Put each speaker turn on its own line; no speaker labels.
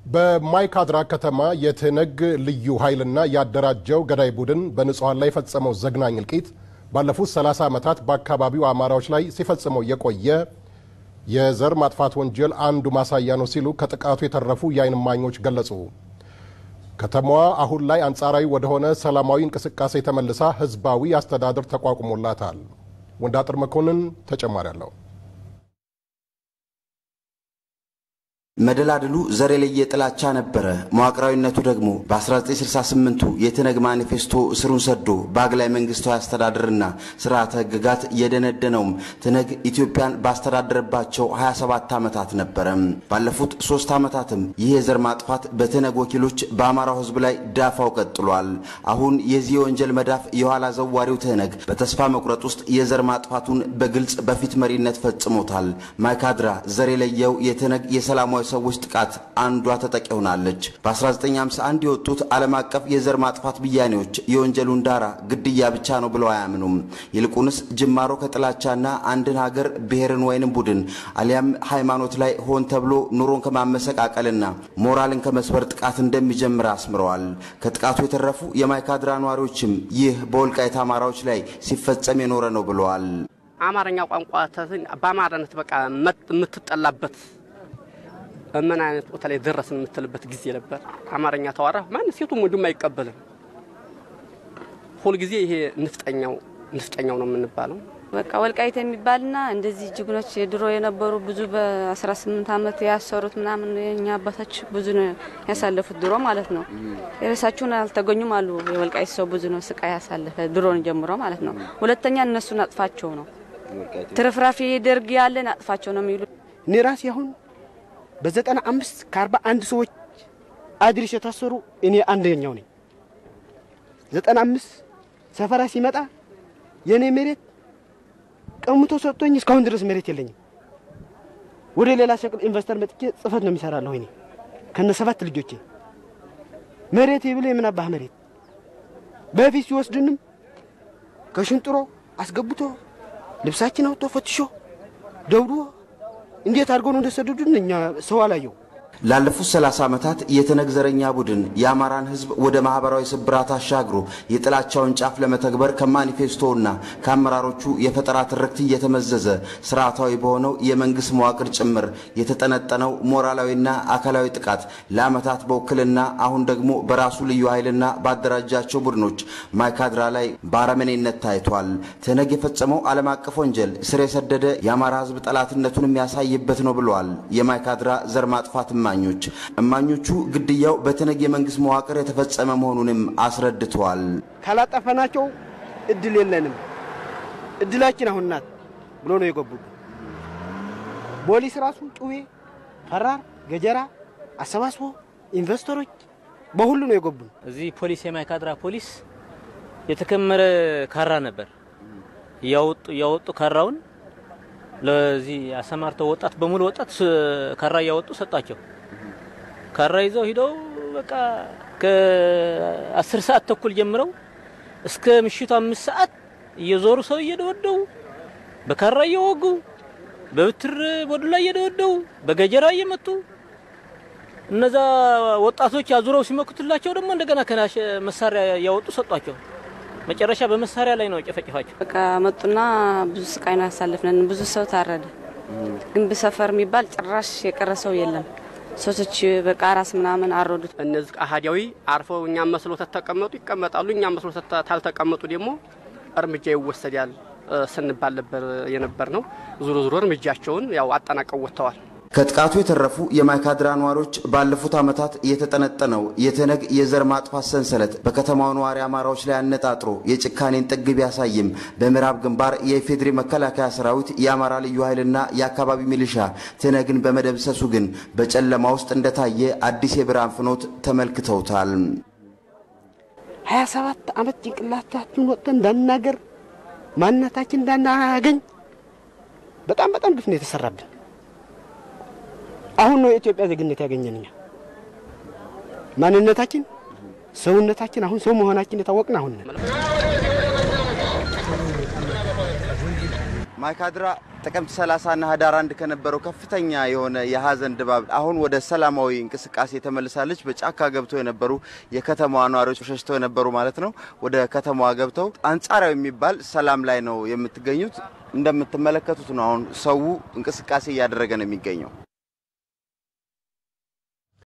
በማይካድራ ከተማ የትነግ ልዩ ኃይልና ያደራጀው ገዳይ ቡድን በንጹሐን ላይ የፈጸመው ዘግናኝ እልቂት ባለፉት 30 ዓመታት በአካባቢው አማራዎች ላይ ሲፈጽመው የቆየ የዘር ማጥፋት ወንጀል አንዱ ማሳያ ነው ሲሉ ከጥቃቱ የተረፉ የዓይን እማኞች ገለጹ። ከተማዋ አሁን ላይ አንጻራዊ ወደሆነ ሰላማዊ እንቅስቃሴ ተመልሳ ህዝባዊ አስተዳደር ተቋቁሞላታል። ወንዳጥር መኮንን ተጨማሪ አለው።
መደላድሉ ዘር የለየ ጥላቻ ነበረ። መዋቅራዊነቱ ደግሞ በ1968ቱ የትነግ ማኒፌስቶ ስሩን ሰዶ በአግላይ መንግስታዊ አስተዳደርና ስርዓተ ህግጋት የደነደነውም ትነግ ኢትዮጵያን ባስተዳደረባቸው 27 ዓመታት ነበረ። ባለፉት ሶስት ዓመታትም ይህ የዘር ማጥፋት በትነግ ወኪሎች በአማራው ህዝብ ላይ ዳፋው ቀጥሏል። አሁን የዚህ የወንጀል መዳፍ የኋላ ዘዋሪው ትነግ በተስፋ መቁረጥ ውስጥ የዘር ማጥፋቱን በግልጽ በፊት መሪነት ፈጽሞታል። ማይካድራ ዘር የለየው የትነግ የሰላማዊ ሰዎች ጥቃት አንዷ ተጠቂ ሆናለች። በ1951 የወጡት ዓለም አቀፍ የዘር ማጥፋት ብያኔዎች የወንጀሉን ዳራ ግድያ ብቻ ነው ብለው አያምኑም። ይልቁንስ ጅማሮ ከጥላቻና አንድን ሀገር ብሔርን ወይንም ቡድን አሊያም ሃይማኖት ላይ ሆን ተብሎ ኑሮን ከማመሰቃቀልና ሞራልን ከመስበር ጥቃት እንደሚጀምር አስምረዋል። ከጥቃቱ የተረፉ የማይካድራ ነዋሪዎችም ይህ በወልቃይት አማራዎች ላይ ሲፈጸም የኖረ ነው ብለዋል።
አማርኛ ቋንቋ በአማራነት በቃ የምትጠላበት ምን አይነት ቦታ ላይ ደረስን የምትልበት ጊዜ ነበር። አማርኛ ተዋራ ማን ሴቱም ወንዱም አይቀበልም። ሁልጊዜ ይሄ ንፍጠኛው ንፍጠኛው ነው የምንባለው።
በቃ ወልቃይት የሚባልና እንደዚህ ጀግኖች የድሮ የነበሩ ብዙ በ18 ዓመት ያሰሩት ምናምን የኛ አባቶች ብዙ ነው ያሳለፉት ድሮ ማለት ነው። የራሳቸውን አልተገኙም አሉ። የወልቃይት ሰው ብዙ ነው ስቃይ ያሳለፈ ድሮን ጀምሮ ማለት ነው። ሁለተኛ እነሱን አጥፋቸው ነው ትርፍራፊ ደርግ ያለን አጥፋቸው ነው የሚሉ
እኔ ራሴ አሁን በዘጠና አምስት ከአርባ አንድ ሰዎች አድሪስ የታሰሩ እኔ አንደኛው ነኝ። ዘጠና አምስት ሰፈራ ሲመጣ የእኔ መሬት ቀምቶ ሰጥቶኝ እስካሁን ድረስ መሬት የለኝም። ወደ ሌላ ሸቅል ኢንቨስተር መጥቼ ጽፈት ነው የሚሰራለሁ እኔ ከነ ሰባት ልጆቼ መሬት ብሎ የምናባህ መሬት በፊት ሲወስድንም ከሽንጥሮ አስገብቶ ልብሳችን አውጥቶ ፈትሾ ደውዶ እንዴት አድርገው ነው እንደሰደዱን እኛ ሰው አላየው።
ላለፉት 30 ዓመታት የትነግ ዘረኛ ቡድን የአማራን ሕዝብ ወደ ማህበራዊ ስብራት አሻግሮ የጥላቻውን ጫፍ ለመተግበር ከማኒፌስቶውና ከአመራሮቹ የፈጠራ ትርክት እየተመዘዘ ስርዓታዊ በሆነው የመንግስት መዋቅር ጭምር የተጠነጠነው ሞራላዊና አካላዊ ጥቃት ለዓመታት በውክልና አሁን ደግሞ በራሱ ልዩ ኃይልና ባደራጃቸው ቡድኖች ማይካድራ ላይ በአረመኔነት ታይቷል። ትነግ የፈጸመው ዓለም አቀፍ ወንጀል ስር የሰደደ የአማራ ሕዝብ ጠላትነቱን የሚያሳይበት ነው ብለዋል የማይካድራ ዘር ማጥፋት እማኞች። እማኞቹ ግድያው በትነግ የመንግስት መዋቅር የተፈጸመ መሆኑንም አስረድተዋል።
ካላጠፈናቸው እድል የለንም፣ እድላችን አሁን ናት ብሎ ነው የገቡ። ፖሊስ ራሱ ጩቤ፣ ፈራር፣ ገጀራ አሰባስቦ ኢንቨስተሮች በሁሉ ነው የገቡን።
እዚህ ፖሊስ የማይካድራ ፖሊስ የተከመረ ካራ ነበር እያወጡ እያወጡ ካራውን ለዚህ አሰማርተው ወጣት በሙሉ ወጣት ካራ እያወጡ ሰጧቸው። ካራ ይዘው ሂደው በቃ ከአስር ሰዓት ተኩል ጀምረው እስከ ምሽቱ አምስት ሰዓት እየዞሩ ሰው እየደወደው በካራ እየወጉ በብትር በዱላ እየደወደው በገጀራ እየመቱ እነዛ ወጣቶች አዙረው ሲመክቱላቸው ደግሞ እንደገና ከናሽ መሳሪያ እያወጡ ሰጧቸው። መጨረሻ በመሳሪያ ላይ ነው ጨፈጨፋቸው።
በቃ መጡና ብዙ ስቃይ ነው ያሳልፍነን። ብዙ ሰው ታረደ። ግንብ ሰፈር የሚባል ጭራሽ የቀረ ሰው የለም። ሴቶች በቃ ራስ ምናምን አረዱት።
እነዚህ አህዳዊ አርፈው እኛም መስሎ ተቀመጡ ይቀመጣሉ። እኛም መስሎ ታልተቀመጡ ደግሞ እርምጃ ይወሰዳል ስንባል ነበር የነበር ነው። ዙሮ ዙሮ እርምጃቸውን ያው አጠናቀው ወጥተዋል።
ከጥቃቱ የተረፉ የማይካድራ ነዋሪዎች ባለፉት ዓመታት የተጠነጠነው የትነግ የዘር ማጥፋት ሰንሰለት በከተማው ነዋሪ አማራዎች ላይ አነጣጥሮ የጭካኔን ጥግ ቢያሳይም በምዕራብ ግንባር የኢፌዴሪ መከላከያ ሰራዊት፣ የአማራ ልዩ ኃይልና የአካባቢ ሚሊሻ ትነግን በመደምሰሱ ግን በጨለማ ውስጥ እንደታየ አዲስ የብርሃን ፍኖት ተመልክተውታል።
ሀያ ሰባት ዓመት ጭንቅላታችን ወጥተን እንዳናገር ማንነታችን እንዳናገኝ በጣም በጣም ግፍ ነው የተሰራብን። አሁን ነው የኢትዮጵያ ዜግነት ያገኘን። እኛ ማንነታችን፣ ሰውነታችን አሁን ሰው መሆናችን የታወቅን አሁን ነን።
ማይካድራ ጥቅምት 30 እና ህዳር አንድ ከነበረው ከፍተኛ የሆነ የሀዘን ድባብ አሁን ወደ ሰላማዊ እንቅስቃሴ ተመልሳለች። በጫካ ገብተው የነበሩ የከተማዋ ነዋሪዎች ሸሽተው የነበሩ ማለት ነው ወደ ከተማዋ ገብተው አንጻራዊ የሚባል ሰላም ላይ ነው የምትገኙት። እንደምትመለከቱት ነው አሁን ሰው እንቅስቃሴ እያደረገ ነው የሚገኘው።